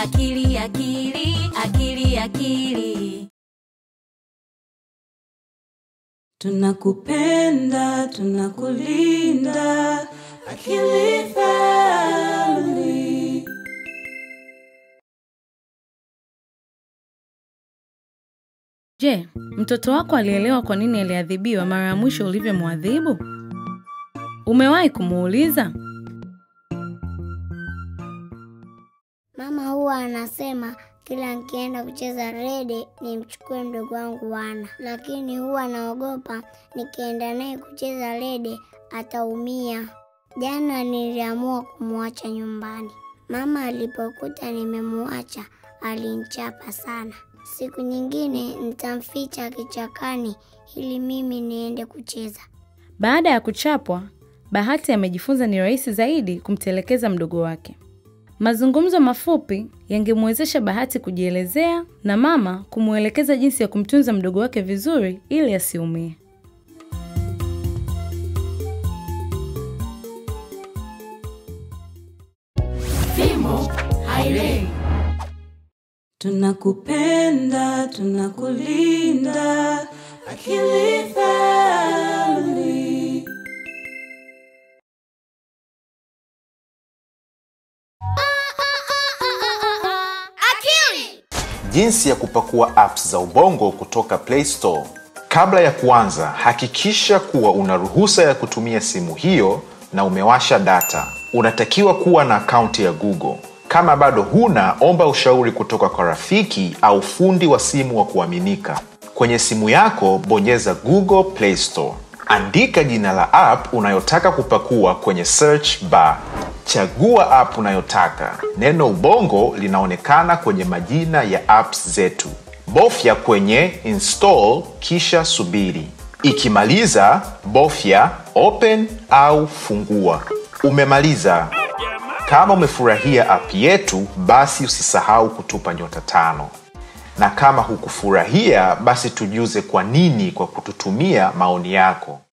akili akili akili akili tunakupenda tunakulinda akili family Je, mtoto wako alielewa kwa nini aliadhibiwa mara ya mwisho ulivyomwadhibu? Umewahi kumuuliza? Mama huwa anasema kila nikienda kucheza rede nimchukue mdogo wangu Wana, lakini huwa naogopa nikienda naye kucheza rede ataumia. Jana niliamua kumwacha nyumbani. Mama alipokuta nimemwacha alinichapa sana. Siku nyingine nitamficha kichakani ili mimi niende kucheza. Baada ya kuchapwa, Bahati amejifunza ni rahisi zaidi kumtelekeza mdogo wake. Mazungumzo mafupi yangemwezesha Bahati kujielezea na mama kumwelekeza jinsi ya kumtunza mdogo wake vizuri ili asiumie. tunakupenda tunakulinda akili family Jinsi ya kupakua apps za Ubongo kutoka Play Store. Kabla ya kuanza, hakikisha kuwa una ruhusa ya kutumia simu hiyo na umewasha data. Unatakiwa kuwa na akaunti ya Google. Kama bado huna, omba ushauri kutoka kwa rafiki au fundi wa simu wa kuaminika. Kwenye simu yako, bonyeza Google Play Store. Andika jina la app unayotaka kupakua kwenye search bar. Chagua app unayotaka. Neno Ubongo linaonekana kwenye majina ya apps zetu. Bofya kwenye install kisha subiri. Ikimaliza, bofya open au fungua. Umemaliza. Kama umefurahia app yetu, basi usisahau kutupa nyota tano, na kama hukufurahia, basi tujuze kwa nini kwa kututumia maoni yako.